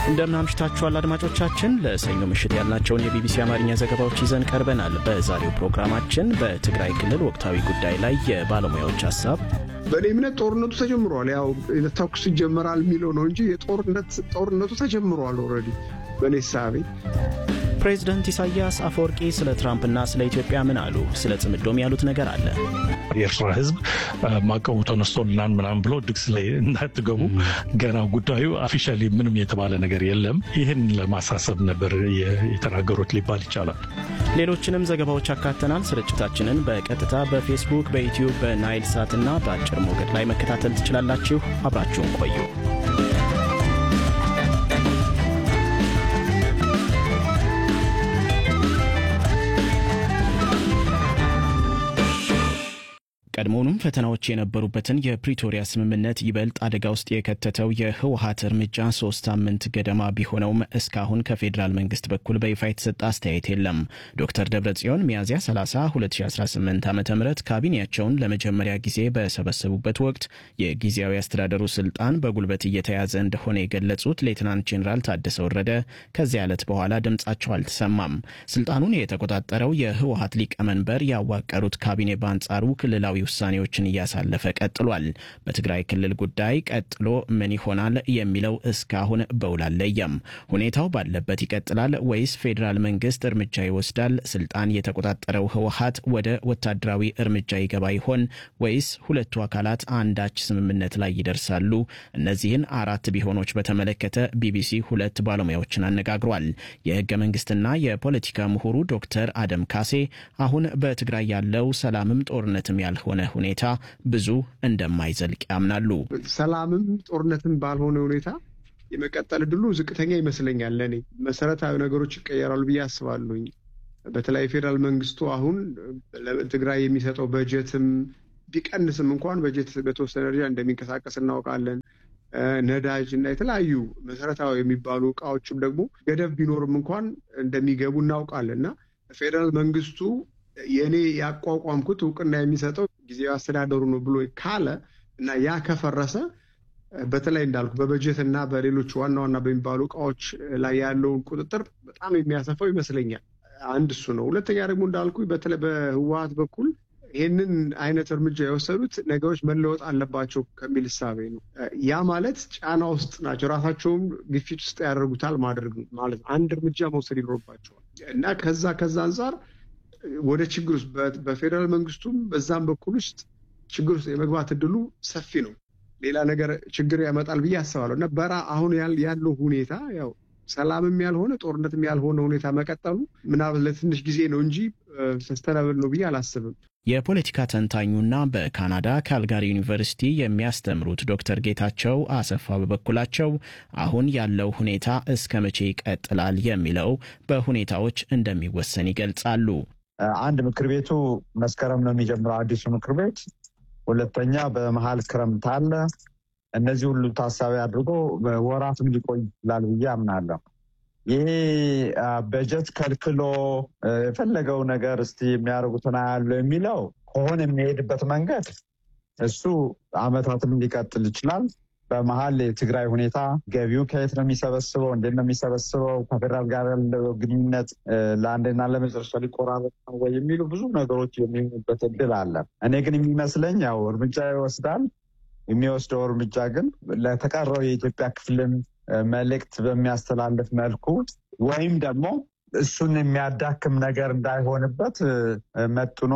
እንደምን አምሽታችኋል አድማጮቻችን። ለሰኞ ምሽት ያልናቸውን የቢቢሲ አማርኛ ዘገባዎች ይዘን ቀርበናል። በዛሬው ፕሮግራማችን በትግራይ ክልል ወቅታዊ ጉዳይ ላይ የባለሙያዎች ሀሳብ፣ በእኔ እምነት ጦርነቱ ተጀምሯል። ያው ተኩስ ይጀመራል የሚለው ነው እንጂ ጦርነቱ ተጀምሯል ኦልሬዲ በእኔ ሳቤ። ፕሬዝደንት ኢሳያስ አፈወርቂ ስለ ትራምፕና ስለ ኢትዮጵያ ምን አሉ? ስለ ጽምዶም ያሉት ነገር አለ። የኤርትራ ሕዝብ ማዕቀቡ ተነስቶልናል ምናምን ብሎ ድግስ ላይ እንዳትገቡ ገና ጉዳዩ ኦፊሻሊ ምንም የተባለ ነገር የለም። ይህን ለማሳሰብ ነበር የተናገሩት ሊባል ይቻላል። ሌሎችንም ዘገባዎች አካተናል። ስርጭታችንን በቀጥታ በፌስቡክ፣ በዩትዩብ፣ በናይል ሳት እና በአጭር ሞገድ ላይ መከታተል ትችላላችሁ። አብራችሁን ቆዩ። ቀድሞውኑም ፈተናዎች የነበሩበትን የፕሪቶሪያ ስምምነት ይበልጥ አደጋ ውስጥ የከተተው የህወሀት እርምጃ ሶስት ሳምንት ገደማ ቢሆነውም እስካሁን ከፌዴራል መንግስት በኩል በይፋ የተሰጠ አስተያየት የለም። ዶክተር ደብረጽዮን ሚያዝያ 30 2018 ዓ ም ካቢኔያቸውን ለመጀመሪያ ጊዜ በሰበሰቡበት ወቅት የጊዜያዊ አስተዳደሩ ስልጣን በጉልበት እየተያዘ እንደሆነ የገለጹት ሌትናንት ጄኔራል ታደሰ ወረደ ከዚያ ዕለት በኋላ ድምጻቸው አልተሰማም። ስልጣኑን የተቆጣጠረው የህወሀት ሊቀመንበር ያዋቀሩት ካቢኔ በአንጻሩ ክልላዊ ውሳኔዎችን እያሳለፈ ቀጥሏል። በትግራይ ክልል ጉዳይ ቀጥሎ ምን ይሆናል የሚለው እስካሁን በውል አልለየም። ሁኔታው ባለበት ይቀጥላል ወይስ ፌዴራል መንግስት እርምጃ ይወስዳል? ስልጣን የተቆጣጠረው ህወሀት ወደ ወታደራዊ እርምጃ ይገባ ይሆን ወይስ ሁለቱ አካላት አንዳች ስምምነት ላይ ይደርሳሉ? እነዚህን አራት ቢሆኖች በተመለከተ ቢቢሲ ሁለት ባለሙያዎችን አነጋግሯል። የህገ መንግስትና የፖለቲካ ምሁሩ ዶክተር አደም ካሴ አሁን በትግራይ ያለው ሰላምም ጦርነትም ያልሆነ ሆነ ሁኔታ ብዙ እንደማይዘልቅ ያምናሉ። ሰላምም ጦርነትም ባልሆነ ሁኔታ የመቀጠል እድሉ ዝቅተኛ ይመስለኛል። ለእኔ መሰረታዊ ነገሮች ይቀየራሉ ብዬ አስባለሁኝ። በተለይ ፌዴራል መንግስቱ አሁን ለትግራይ የሚሰጠው በጀትም ቢቀንስም እንኳን በጀት በተወሰነ ደረጃ እንደሚንቀሳቀስ እናውቃለን። ነዳጅ እና የተለያዩ መሰረታዊ የሚባሉ እቃዎችም ደግሞ ገደብ ቢኖርም እንኳን እንደሚገቡ እናውቃለን እና ፌዴራል መንግስቱ የእኔ ያቋቋምኩት እውቅና የሚሰጠው ጊዜያዊ አስተዳደሩ ነው ብሎ ካለ እና ያ ከፈረሰ በተለይ እንዳልኩ በበጀት እና በሌሎች ዋና ዋና በሚባሉ እቃዎች ላይ ያለውን ቁጥጥር በጣም የሚያሰፋው ይመስለኛል። አንድ እሱ ነው። ሁለተኛ ደግሞ እንዳልኩ በተለይ በህወሀት በኩል ይህንን አይነት እርምጃ የወሰዱት ነገሮች መለወጥ አለባቸው ከሚል እሳቤ ነው። ያ ማለት ጫና ውስጥ ናቸው፣ ራሳቸውም ግፊት ውስጥ ያደርጉታል ማድረግ ማለት አንድ እርምጃ መውሰድ ይኖርባቸዋል እና ከዛ ከዛ አንጻር ወደ ችግር ውስጥ በፌዴራል መንግስቱም በዛም በኩል ውስጥ ችግር ውስጥ የመግባት እድሉ ሰፊ ነው። ሌላ ነገር ችግር ያመጣል ብዬ አስባለሁ እና በራ አሁን ያለው ሁኔታ ያው ሰላምም ያልሆነ ጦርነትም ያልሆነ ሁኔታ መቀጠሉ ምናልባት ለትንሽ ጊዜ ነው እንጂ ሰስተናብል ነው ብዬ አላስብም። የፖለቲካ ተንታኙና በካናዳ ካልጋሪ ዩኒቨርሲቲ የሚያስተምሩት ዶክተር ጌታቸው አሰፋ በበኩላቸው አሁን ያለው ሁኔታ እስከ መቼ ይቀጥላል የሚለው በሁኔታዎች እንደሚወሰን ይገልጻሉ። አንድ ምክር ቤቱ መስከረም ነው የሚጀምረው አዲሱ ምክር ቤት። ሁለተኛ በመሀል ክረምት አለ። እነዚህ ሁሉ ታሳቢ አድርጎ ወራትም ሊቆይ ይችላል ብዬ አምናለሁ። ይሄ በጀት ከልክሎ የፈለገው ነገር እስቲ የሚያደርጉትን ያለው የሚለው ከሆነ የሚሄድበት መንገድ እሱ አመታትም ሊቀጥል ይችላል። በመሀል የትግራይ ሁኔታ ገቢው ከየት ነው የሚሰበስበው? እንዴት ነው የሚሰበስበው? ከፌደራል ጋር ያለው ግንኙነት ለአንድና ለመጨረሻ ሊቆራረጥ ነው ወይ የሚሉ ብዙ ነገሮች የሚሆኑበት እድል አለ። እኔ ግን የሚመስለኝ ያው እርምጃ ይወስዳል። የሚወስደው እርምጃ ግን ለተቀረው የኢትዮጵያ ክፍልን መልእክት በሚያስተላልፍ መልኩ ወይም ደግሞ እሱን የሚያዳክም ነገር እንዳይሆንበት መጥኖ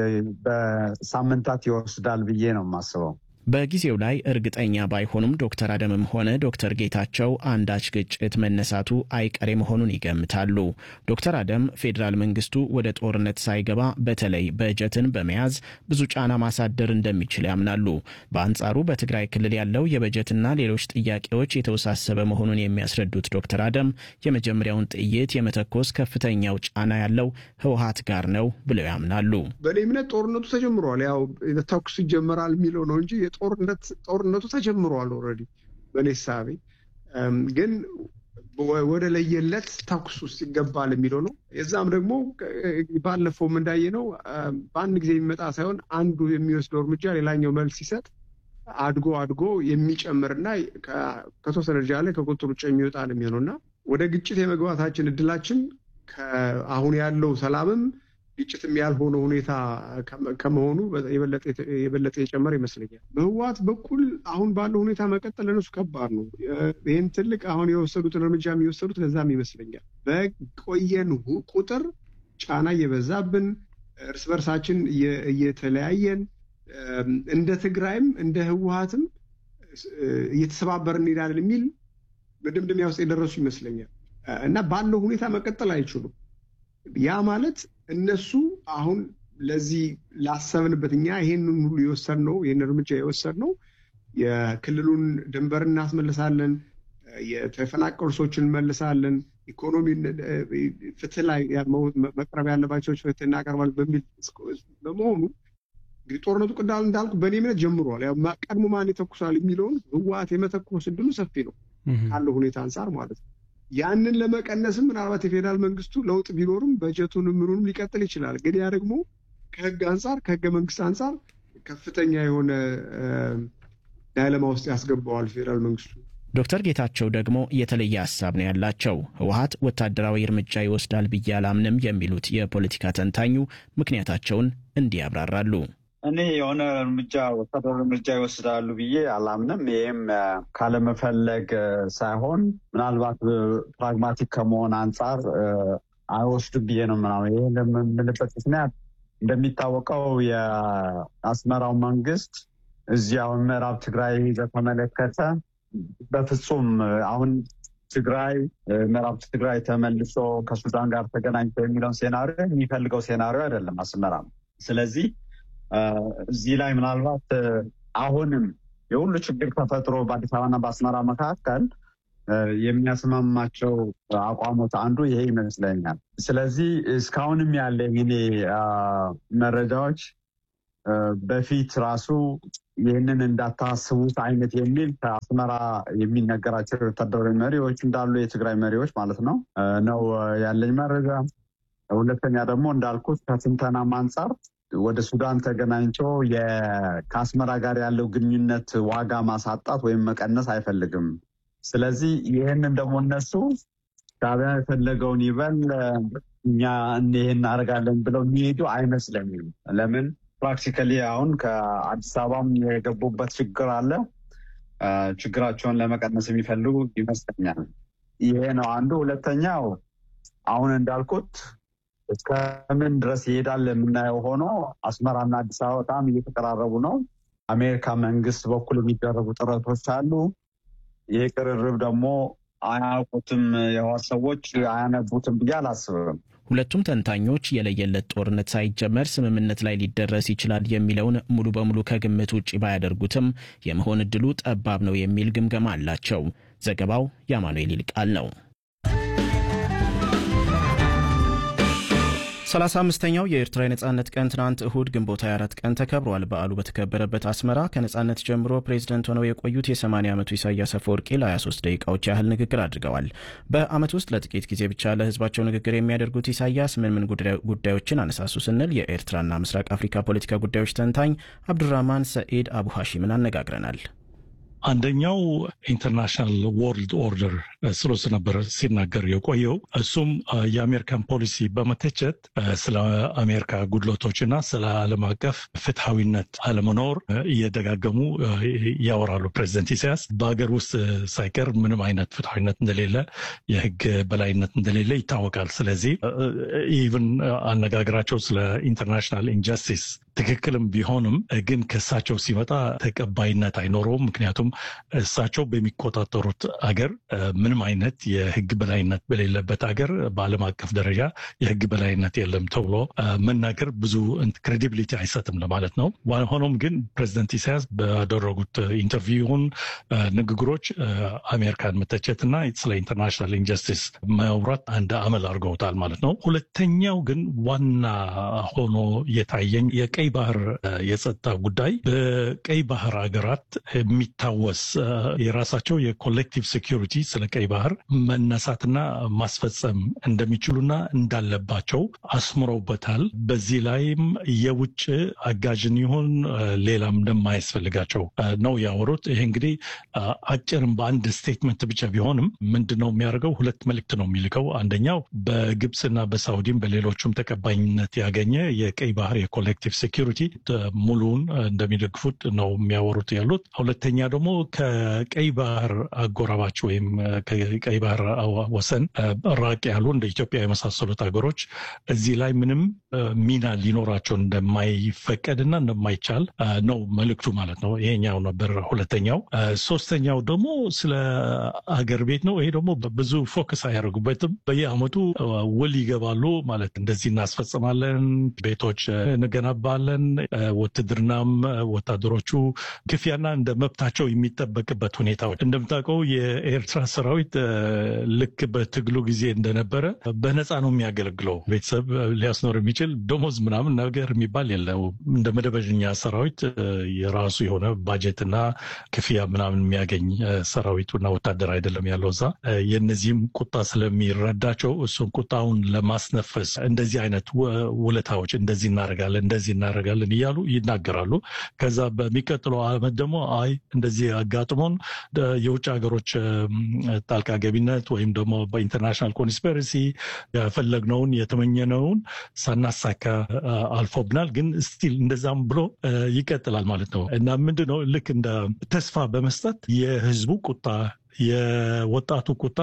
በሳምንታት ይወስዳል ብዬ ነው የማስበው። በጊዜው ላይ እርግጠኛ ባይሆኑም ዶክተር አደምም ሆነ ዶክተር ጌታቸው አንዳች ግጭት መነሳቱ አይቀሬ መሆኑን ይገምታሉ። ዶክተር አደም ፌዴራል መንግስቱ ወደ ጦርነት ሳይገባ በተለይ በጀትን በመያዝ ብዙ ጫና ማሳደር እንደሚችል ያምናሉ። በአንጻሩ በትግራይ ክልል ያለው የበጀትና ሌሎች ጥያቄዎች የተወሳሰበ መሆኑን የሚያስረዱት ዶክተር አደም የመጀመሪያውን ጥይት የመተኮስ ከፍተኛው ጫና ያለው ህወሀት ጋር ነው ብለው ያምናሉ። በእኔ እምነት ጦርነቱ ተጀምሯል። ያው ተኩስ ይጀመራል የሚለው ነው እንጂ ጦርነቱ ተጀምሯል ኦልሬዲ በእኔ ሳቤ ግን ወደ ለየለት ተኩስ ውስጥ ይገባል የሚለው ነው። የዛም ደግሞ ባለፈውም እንዳየ ነው በአንድ ጊዜ የሚመጣ ሳይሆን አንዱ የሚወስደው እርምጃ ሌላኛው መልስ ሲሰጥ አድጎ አድጎ የሚጨምርና ከተወሰነ ደረጃ ላይ ከቁጥጥር ውጭ የሚወጣ ነው የሚሆነው እና ወደ ግጭት የመግባታችን እድላችን አሁን ያለው ሰላምም ግጭትም ያልሆነ ሁኔታ ከመሆኑ የበለጠ የጨመረ ይመስለኛል። በህወሓት በኩል አሁን ባለው ሁኔታ መቀጠል ለነሱ ከባድ ነው። ይህን ትልቅ አሁን የወሰዱትን እርምጃ የሚወሰዱት ለዛም ይመስለኛል። በቆየን ቁጥር ጫና እየበዛብን እርስ በርሳችን እየተለያየን እንደ ትግራይም እንደ ህወሓትም እየተሰባበርን እንሄዳለን የሚል መደምደሚያ ውስጥ የደረሱ ይመስለኛል እና ባለው ሁኔታ መቀጠል አይችሉም። ያ ማለት እነሱ አሁን ለዚህ ላሰብንበት እኛ ይሄንን ሁሉ የወሰድነው ይህን እርምጃ የወሰድነው የክልሉን ድንበር እናስመልሳለን፣ የተፈናቀሉ ሰዎችን እንመልሳለን፣ ኢኮኖሚ ፍትህ ላይ መቅረብ ያለባቸው ፍትህ እናቀርባለን በሚል በመሆኑ እንግዲህ ጦርነቱ ቅዳል እንዳልኩ በእኔ እምነት ጀምሯል። ቀድሞ ማን ይተኩሳል የሚለውን ህወሓት የመተኮስ እድሉ ሰፊ ነው ካለው ሁኔታ አንጻር ማለት ነው። ያንን ለመቀነስም ምናልባት የፌዴራል መንግስቱ ለውጥ ቢኖርም በጀቱንም ምኑንም ሊቀጥል ይችላል። ግን ያ ደግሞ ከህግ አንጻር ከህገ መንግስት አንጻር ከፍተኛ የሆነ ዳይለማ ውስጥ ያስገባዋል ፌዴራል መንግስቱ። ዶክተር ጌታቸው ደግሞ የተለየ ሀሳብ ነው ያላቸው። ህወሓት ወታደራዊ እርምጃ ይወስዳል ብዬ አላምንም የሚሉት የፖለቲካ ተንታኙ ምክንያታቸውን እንዲህ ያብራራሉ። እኔ የሆነ እርምጃ ወታደራዊ እርምጃ ይወስዳሉ ብዬ አላምንም። ይህም ካለመፈለግ ሳይሆን ምናልባት ፕራግማቲክ ከመሆን አንጻር አይወስዱም ብዬ ነው ምናምን። ይህ የምንልበት ምክንያት እንደሚታወቀው የአስመራው መንግስት እዚህ አሁን ምዕራብ ትግራይ በተመለከተ በፍጹም አሁን ትግራይ ምዕራብ ትግራይ ተመልሶ ከሱዳን ጋር ተገናኝቶ የሚለውን ሴናሪዮ የሚፈልገው ሴናሪዮ አይደለም አስመራ ነው። ስለዚህ እዚህ ላይ ምናልባት አሁንም የሁሉ ችግር ተፈጥሮ በአዲስ አበባና በአስመራ መካከል የሚያስማማቸው አቋሞት አንዱ ይሄ ይመስለኛል። ስለዚህ እስካሁንም ያለኝ እኔ መረጃዎች በፊት ራሱ ይህንን እንዳታስቡት አይነት የሚል ከአስመራ የሚነገራቸው የወታደራዊ መሪዎች እንዳሉ የትግራይ መሪዎች ማለት ነው ነው ያለኝ መረጃ። ሁለተኛ ደግሞ እንዳልኩት ከትንተናም አንጻር ወደ ሱዳን ተገናኝቶ ከአስመራ ጋር ያለው ግንኙነት ዋጋ ማሳጣት ወይም መቀነስ አይፈልግም። ስለዚህ ይህንን ደግሞ እነሱ ሻዕቢያ የፈለገውን ይበል እኛ ይህን እናደርጋለን ብለው የሚሄዱ አይመስለኝም። ለምን ፕራክቲካሊ አሁን ከአዲስ አበባም የገቡበት ችግር አለ። ችግራቸውን ለመቀነስ የሚፈልጉ ይመስለኛል። ይሄ ነው አንዱ። ሁለተኛው አሁን እንዳልኩት እስከምን ድረስ ይሄዳል የምናየው ሆኖ አስመራና አዲስ አበባ በጣም እየተቀራረቡ ነው። አሜሪካ መንግስት በኩል የሚደረጉ ጥረቶች አሉ። ይሄ ቅርርብ ደግሞ አያውቁትም፣ የህወሓት ሰዎች አያነቡትም ብዬ አላስብም። ሁለቱም ተንታኞች የለየለት ጦርነት ሳይጀመር ስምምነት ላይ ሊደረስ ይችላል የሚለውን ሙሉ በሙሉ ከግምት ውጭ ባያደርጉትም የመሆን እድሉ ጠባብ ነው የሚል ግምገማ አላቸው። ዘገባው የአማኑኤል ይልቃል ነው። ሰላሳ አምስተኛው የኤርትራ የነጻነት ቀን ትናንት እሁድ ግንቦት 24 ቀን ተከብሯል። በዓሉ በተከበረበት አስመራ ከነጻነት ጀምሮ ፕሬዝደንት ሆነው የቆዩት የ80 ዓመቱ ኢሳያስ አፈወርቂ ለ23 ደቂቃዎች ያህል ንግግር አድርገዋል። በዓመት ውስጥ ለጥቂት ጊዜ ብቻ ለህዝባቸው ንግግር የሚያደርጉት ኢሳያስ ምን ምን ጉዳዮችን አነሳሱ ስንል የኤርትራና ምስራቅ አፍሪካ ፖለቲካ ጉዳዮች ተንታኝ አብዱራህማን ሰኢድ አቡ ሐሺምን አነጋግረናል። አንደኛው ኢንተርናሽናል ወርልድ ኦርደር ስለሱ ነበር ሲናገር የቆየው። እሱም የአሜሪካን ፖሊሲ በመተቸት ስለ አሜሪካ ጉድለቶችና ስለ ዓለም አቀፍ ፍትሐዊነት አለመኖር እየደጋገሙ ያወራሉ። ፕሬዚደንት ኢሳያስ በሀገር ውስጥ ሳይቀር ምንም አይነት ፍትሐዊነት እንደሌለ፣ የህግ በላይነት እንደሌለ ይታወቃል። ስለዚህ ኢቭን አነጋገራቸው ስለ ኢንተርናሽናል ኢንጀስቲስ ትክክልም ቢሆንም ግን ከእሳቸው ሲመጣ ተቀባይነት አይኖረውም። ምክንያቱም እሳቸው በሚቆጣጠሩት አገር ምንም አይነት የህግ በላይነት በሌለበት አገር በዓለም አቀፍ ደረጃ የህግ በላይነት የለም ተብሎ መናገር ብዙ ክሬዲቢሊቲ አይሰጥም ለማለት ነው። ሆኖም ግን ፕሬዚደንት ኢሳያስ ባደረጉት ኢንተርቪውን ንግግሮች አሜሪካን መተቸትና ስለ ኢንተርናሽናል ኢንጀስቲስ ማውራት አንድ አመል አድርገውታል ማለት ነው። ሁለተኛው ግን ዋና ሆኖ የታየኝ የቀይ ባህር የጸጥታ ጉዳይ በቀይ ባህር ሀገራት የሚታወቅ በመለወስ የራሳቸው የኮሌክቲቭ ሴኪሪቲ ስለ ቀይ ባህር መነሳትና ማስፈጸም እንደሚችሉና እንዳለባቸው አስምረውበታል። በዚህ ላይም የውጭ አጋዥን ይሁን ሌላም እንደማያስፈልጋቸው ነው ያወሩት። ይሄ እንግዲህ አጭርም በአንድ ስቴትመንት ብቻ ቢሆንም ምንድን ነው የሚያደርገው? ሁለት መልእክት ነው የሚልከው። አንደኛው በግብፅና በሳውዲም በሌሎቹም ተቀባይነት ያገኘ የቀይ ባህር የኮሌክቲቭ ሴኪሪቲ ሙሉውን እንደሚደግፉት ነው የሚያወሩት ያሉት። ሁለተኛ ደግሞ ከቀይ ባህር አጎራባች ወይም ከቀይ ባህር ወሰን ራቅ ያሉ እንደ ኢትዮጵያ የመሳሰሉት ሀገሮች እዚህ ላይ ምንም ሚና ሊኖራቸው እንደማይፈቀድና እንደማይቻል ነው መልእክቱ ማለት ነው። ይሄኛው ነበር ሁለተኛው። ሶስተኛው ደግሞ ስለ አገር ቤት ነው። ይሄ ደግሞ ብዙ ፎከስ አያደርጉበትም። በየአመቱ ውል ይገባሉ ማለት እንደዚህ እናስፈጽማለን፣ ቤቶች እንገነባለን፣ ውትድርናም ወታደሮቹ ክፍያና እንደ መብታቸው የሚጠበቅበት ሁኔታዎች እንደምታውቀው የኤርትራ ሰራዊት ልክ በትግሉ ጊዜ እንደነበረ በነፃ ነው የሚያገለግለው። ቤተሰብ ሊያስኖር የሚችል ደሞዝ ምናምን ነገር የሚባል የለው። እንደ መደበኛ ሰራዊት የራሱ የሆነ ባጀትና ክፍያ ምናምን የሚያገኝ ሰራዊቱና ወታደር አይደለም ያለው እዛ። የነዚህም ቁጣ ስለሚረዳቸው እሱን ቁጣውን ለማስነፈስ እንደዚህ አይነት ውለታዎች እንደዚህ እናደርጋለን እንደዚህ እናደርጋለን እያሉ ይናገራሉ። ከዛ በሚቀጥለው አመት ደግሞ አይ እንደዚህ አጋጥሞን የውጭ ሀገሮች ጣልቃ ገቢነት ወይም ደግሞ በኢንተርናሽናል ኮንስፐረሲ የፈለግነውን የተመኘነውን ሳናሳካ አልፎብናል፣ ግን ስቲል እንደዛም ብሎ ይቀጥላል ማለት ነው እና ምንድን ነው ልክ እንደ ተስፋ በመስጠት የህዝቡ ቁጣ የወጣቱ ቁጣ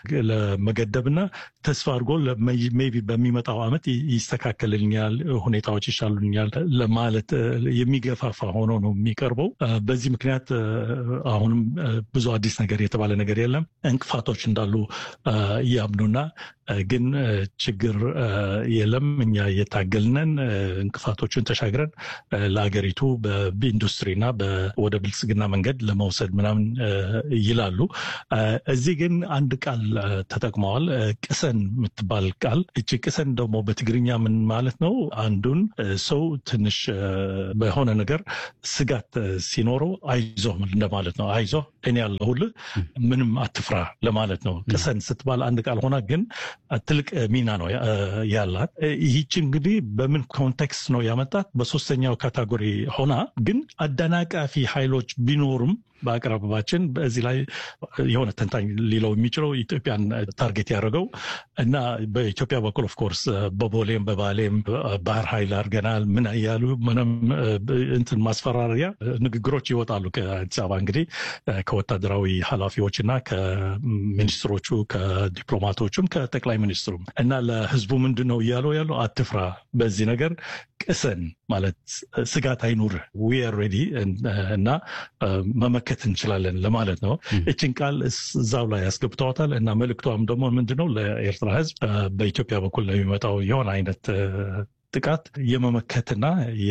ለመገደብና ተስፋ አድርጎ ሜይ ቢ በሚመጣው ዓመት ይስተካከልልኛል፣ ሁኔታዎች ይሻሉኛል ለማለት የሚገፋፋ ሆኖ ነው የሚቀርበው። በዚህ ምክንያት አሁንም ብዙ አዲስ ነገር የተባለ ነገር የለም። እንቅፋቶች እንዳሉ እያምኑና ግን ችግር የለም እኛ እየታገልነን እንቅፋቶችን ተሻግረን ለአገሪቱ በኢንዱስትሪና ወደ ብልጽግና መንገድ ለመውሰድ ምናምን ይላሉ። እዚህ ግን አንድ ቃል ተጠቅመዋል። ቅሰን የምትባል ቃል። እቺ ቅሰን ደግሞ በትግርኛ ምን ማለት ነው? አንዱን ሰው ትንሽ በሆነ ነገር ስጋት ሲኖረው አይዞ እንደማለት ነው። አይዞ እኔ ያለሁልህ ምንም አትፍራ ለማለት ነው። ቅሰን ስትባል አንድ ቃል ሆና ግን ትልቅ ሚና ነው ያላት። ይህች እንግዲህ በምን ኮንቴክስት ነው ያመጣት? በሶስተኛው ካታጎሪ ሆና ግን አደናቃፊ ኃይሎች ቢኖሩም በአቅራቢያችን በዚህ ላይ የሆነ ተንታኝ ሊለው የሚችለው ኢትዮጵያን ታርጌት ያደረገው እና በኢትዮጵያ በኩል ኦፍኮርስ በቦሌም በባሌም ባህር ኃይል አድርገናል ምን እያሉ ምንም እንትን ማስፈራሪያ ንግግሮች ይወጣሉ ከአዲስ አበባ እንግዲህ ከወታደራዊ ኃላፊዎች እና ከሚኒስትሮቹ ከዲፕሎማቶቹም ከጠቅላይ ሚኒስትሩም እና ለህዝቡ ምንድን ነው እያለው ያለው አትፍራ፣ በዚህ ነገር ቅሰን ማለት ስጋት አይኑር ዊ አር ሬዲ እና መመከት እንችላለን ለማለት ነው። እችን ቃል እዛው ላይ ያስገብተዋታል እና መልእክቷም ደግሞ ምንድነው ለኤርትራ ህዝብ በኢትዮጵያ በኩል ለሚመጣው የሆነ አይነት ጥቃት የመመከትና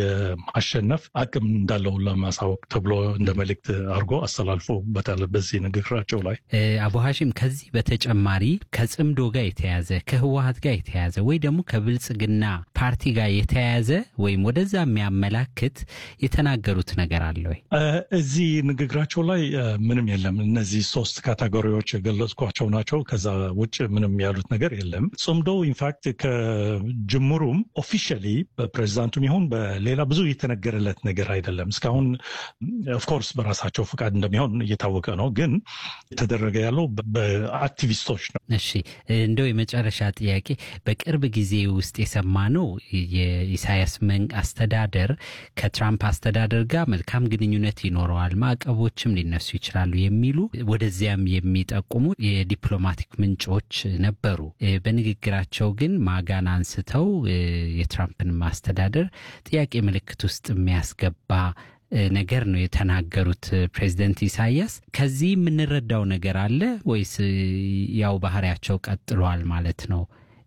የማሸነፍ አቅም እንዳለው ለማሳወቅ ተብሎ እንደ መልእክት አድርጎ አስተላልፎበታል በዚህ ንግግራቸው ላይ። አቡ ሀሺም ከዚህ በተጨማሪ ከጽምዶ ጋር የተያዘ ከህወሀት ጋር የተያዘ ወይ ደግሞ ከብልጽግና ፓርቲ ጋር የተያያዘ ወይም ወደዛ የሚያመላክት የተናገሩት ነገር አለ ወይ? እዚህ ንግግራቸው ላይ ምንም የለም። እነዚህ ሶስት ካቴጎሪዎች የገለጽኳቸው ናቸው። ከዛ ውጭ ምንም ያሉት ነገር የለም። ጽምዶ ኢንፋክት ከጅምሩም ኦፊሻሊ በፕሬዚዳንቱም ይሁን በሌላ ብዙ የተነገረለት ነገር አይደለም። እስካሁን ኦፍኮርስ በራሳቸው ፍቃድ እንደሚሆን እየታወቀ ነው፣ ግን የተደረገ ያለው በአክቲቪስቶች ነው። እሺ እንደው የመጨረሻ ጥያቄ በቅርብ ጊዜ ውስጥ የሰማነው የኢሳያስ አስተዳደር ከትራምፕ አስተዳደር ጋር መልካም ግንኙነት ይኖረዋል፣ ማዕቀቦችም ሊነሱ ይችላሉ የሚሉ ወደዚያም የሚጠቁሙ የዲፕሎማቲክ ምንጮች ነበሩ። በንግግራቸው ግን ማጋን አንስተው የትራምፕን ማስተዳደር ጥያቄ ምልክት ውስጥ የሚያስገባ ነገር ነው የተናገሩት ፕሬዚደንት ኢሳያስ። ከዚህ የምንረዳው ነገር አለ ወይስ ያው ባህሪያቸው ቀጥሏል ማለት ነው?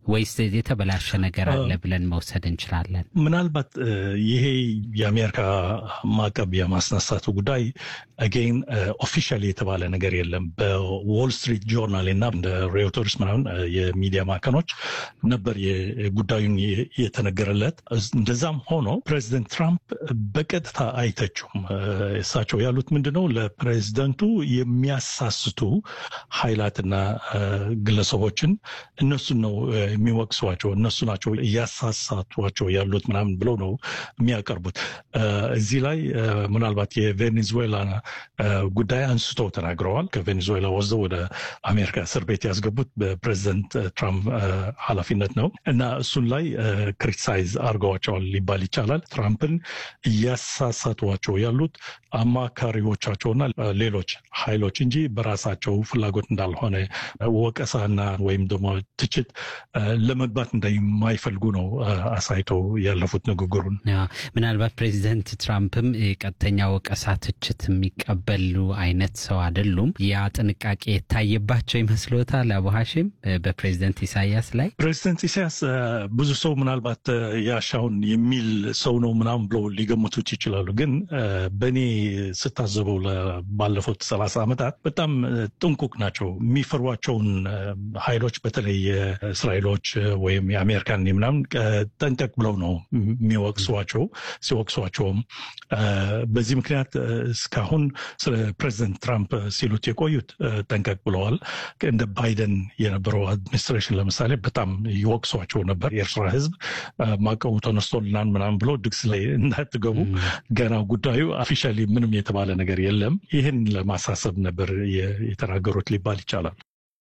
ወይስ የተበላሸ ነገር አለ ብለን መውሰድ እንችላለን? ምናልባት ይሄ የአሜሪካ ማዕቀብ የማስነሳቱ ጉዳይ አጌን ኦፊሻል የተባለ ነገር የለም። በዎል ስትሪት ጆርናል እና እንደ ሬውተርስ ምናምን የሚዲያ ማዕከኖች ነበር ጉዳዩን የተነገረለት። እንደዛም ሆኖ ፕሬዚደንት ትራምፕ በቀጥታ አይተችውም። እሳቸው ያሉት ምንድነው ለፕሬዚደንቱ የሚያሳስቱ ኃይላትና ግለሰቦችን እነሱን ነው የሚወቅሷቸው፣ እነሱ ናቸው እያሳሳቷቸው ያሉት ምናምን ብለው ነው የሚያቀርቡት። እዚህ ላይ ምናልባት የቬኔዙዌላ ጉዳይ አንስተው ተናግረዋል። ከቬኔዙዌላ ወስደው ወደ አሜሪካ እስር ቤት ያስገቡት በፕሬዚደንት ትራምፕ ኃላፊነት ነው እና እሱን ላይ ክሪቲሳይዝ አድርገዋቸዋል ሊባል ይቻላል። ትራምፕን እያሳሳቷቸው ያሉት አማካሪዎቻቸውና ሌሎች ኃይሎች እንጂ በራሳቸው ፍላጎት እንዳልሆነ ወቀሳና ወይም ደግሞ ትችት ለመግባት እንደማይፈልጉ ነው አሳይተው ያለፉት ንግግሩን። ምናልባት ፕሬዚደንት ትራምፕም ቀጥተኛ ወቀሳ፣ ትችት የሚቀበሉ አይነት ሰው አይደሉም። ያ ጥንቃቄ የታየባቸው ይመስሎታል? አቡ ሀሺም በፕሬዚደንት ኢሳያስ ላይ ፕሬዚደንት ኢሳያስ ብዙ ሰው ምናልባት ያሻውን የሚል ሰው ነው ምናምን ብለው ሊገምቱት ይችላሉ። ግን በእኔ ስታዘበው ባለፉት ሰላሳ ዓመታት በጣም ጥንቁቅ ናቸው። የሚፈሯቸውን ኃይሎች በተለይ እስራኤሎች ወይም የአሜሪካን ምናምን ጠንቀቅ ብለው ነው የሚወቅሷቸው። ሲወቅሷቸውም በዚህ ምክንያት እስካሁን ስለ ፕሬዚደንት ትራምፕ ሲሉት የቆዩት ጠንቀቅ ብለዋል። እንደ ባይደን የነበረው አድሚኒስትሬሽን ለምሳሌ በጣም ይወቅሷቸው ነበር። የኤርትራ ሕዝብ ማዕቀቡ ተነስቶልናል ምናምን ብሎ ድግስ ላይ እንዳትገቡ ገና ጉዳዩ ኦፊሻሊ ምንም የተባለ ነገር የለም። ይህን ለማሳሰብ ነበር የተናገሩት ሊባል ይቻላል።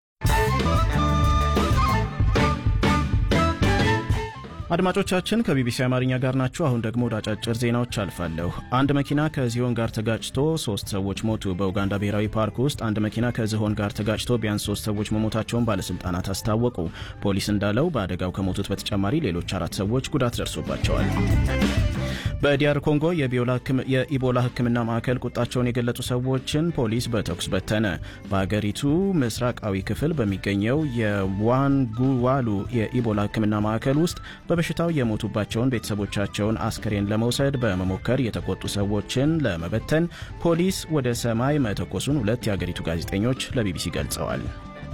አድማጮቻችን ከቢቢሲ አማርኛ ጋር ናችሁ። አሁን ደግሞ ወደ አጫጭር ዜናዎች አልፋለሁ። አንድ መኪና ከዝሆን ጋር ተጋጭቶ ሶስት ሰዎች ሞቱ። በኡጋንዳ ብሔራዊ ፓርክ ውስጥ አንድ መኪና ከዝሆን ጋር ተጋጭቶ ቢያንስ ሶስት ሰዎች መሞታቸውን ባለስልጣናት አስታወቁ። ፖሊስ እንዳለው በአደጋው ከሞቱት በተጨማሪ ሌሎች አራት ሰዎች ጉዳት ደርሶባቸዋል። በዲያር ኮንጎ የኢቦላ ሕክምና ማዕከል ቁጣቸውን የገለጹ ሰዎችን ፖሊስ በተኩስ በተነ። በሀገሪቱ ምስራቃዊ ክፍል በሚገኘው የዋንጉዋሉ የኢቦላ ሕክምና ማዕከል ውስጥ በበሽታው የሞቱባቸውን ቤተሰቦቻቸውን አስክሬን ለመውሰድ በመሞከር የተቆጡ ሰዎችን ለመበተን ፖሊስ ወደ ሰማይ መተኮሱን ሁለት የአገሪቱ ጋዜጠኞች ለቢቢሲ ገልጸዋል።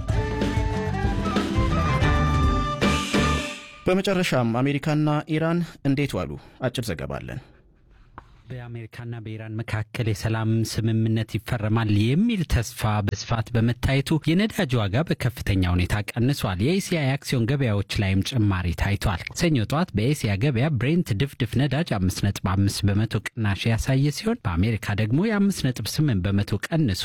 በመጨረሻም አሜሪካና ኢራን እንዴት ዋሉ? አጭር ዘገባ አለን። በአሜሪካና በኢራን መካከል የሰላም ስምምነት ይፈረማል የሚል ተስፋ በስፋት በመታየቱ የነዳጅ ዋጋ በከፍተኛ ሁኔታ ቀንሷል። የኤስያ የአክሲዮን ገበያዎች ላይም ጭማሪ ታይቷል። ሰኞ ጠዋት በኤስያ ገበያ ብሬንት ድፍድፍ ነዳጅ 5.5 በመቶ ቅናሽ ያሳየ ሲሆን በአሜሪካ ደግሞ የ5.8 በመቶ ቀንሶ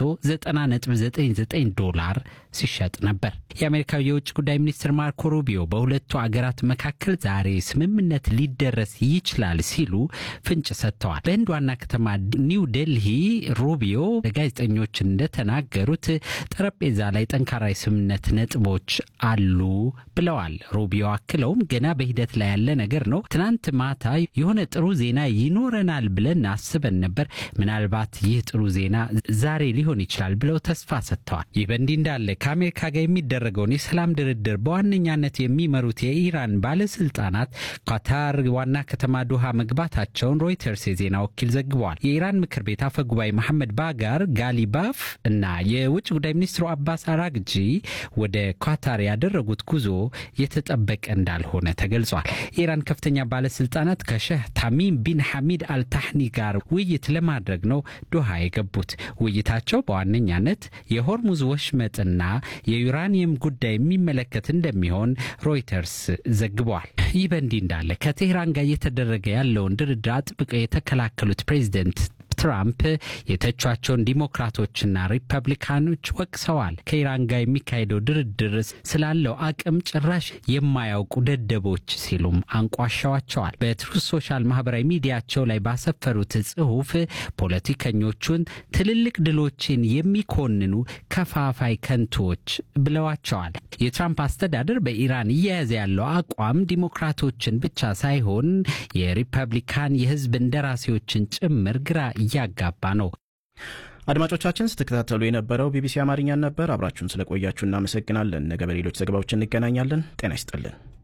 90.99 ዶላር ሲሸጥ ነበር። የአሜሪካው የውጭ ጉዳይ ሚኒስትር ማርኮ ሩቢዮ በሁለቱ አገራት መካከል ዛሬ ስምምነት ሊደረስ ይችላል ሲሉ ፍንጭ ሰጥተዋል። በህንድ ዋና ከተማ ኒው ዴልሂ ሩቢዮ ለጋዜጠኞች እንደተናገሩት ጠረጴዛ ላይ ጠንካራ የስምምነት ነጥቦች አሉ ብለዋል። ሩቢዮ አክለውም ገና በሂደት ላይ ያለ ነገር ነው። ትናንት ማታ የሆነ ጥሩ ዜና ይኖረናል ብለን አስበን ነበር። ምናልባት ይህ ጥሩ ዜና ዛሬ ሊሆን ይችላል ብለው ተስፋ ሰጥተዋል። ይህ በእንዲህ እንዳለ ከአሜሪካ ጋር የሚደረገውን የሰላም ድርድር በዋነኛነት የሚመሩት የኢራን ባለስልጣናት ኳታር ዋና ከተማ ዶሃ መግባታቸውን ሮይተርስ የዜና ወኪል ዘግበዋል። የኢራን ምክር ቤት አፈ ጉባኤ መሐመድ ባጋር ጋሊባፍ እና የውጭ ጉዳይ ሚኒስትሩ አባስ አራግጂ ወደ ኳታር ያደረጉት ጉዞ የተጠበቀ እንዳልሆነ ተገልጿል። የኢራን ከፍተኛ ባለስልጣናት ከሸህ ታሚም ቢን ሐሚድ አልታህኒ ጋር ውይይት ለማድረግ ነው ዶሃ የገቡት። ውይይታቸው በዋነኛነት የሆርሙዝ ወሽመጥና የዩራኒየም ጉዳይ የሚመለከት እንደሚሆን ሮይተርስ ዘግቧል። ይህ በእንዲህ እንዳለ ከቴህራን ጋር እየተደረገ ያለውን ድርድር አጥብቀው የተከላከሉት ፕሬዚደንት ትራምፕ የተቿቸውን ዲሞክራቶችና ሪፐብሊካኖች ወቅሰዋል። ከኢራን ጋር የሚካሄደው ድርድር ስላለው አቅም ጭራሽ የማያውቁ ደደቦች ሲሉም አንቋሻዋቸዋል። በትሩዝ ሶሻል ማህበራዊ ሚዲያቸው ላይ ባሰፈሩት ጽሑፍ ፖለቲከኞቹን ትልልቅ ድሎችን የሚኮንኑ ከፋፋይ ከንቶች ብለዋቸዋል። የትራምፕ አስተዳደር በኢራን እየያዘ ያለው አቋም ዲሞክራቶችን ብቻ ሳይሆን የሪፐብሊካን የህዝብ እንደራሴዎችን ጭምር ግራ እያጋባ ነው። አድማጮቻችን ስትከታተሉ የነበረው ቢቢሲ አማርኛን ነበር። አብራችሁን ስለቆያችሁ እናመሰግናለን። ነገ በሌሎች ዘገባዎች እንገናኛለን። ጤና ይስጥልን።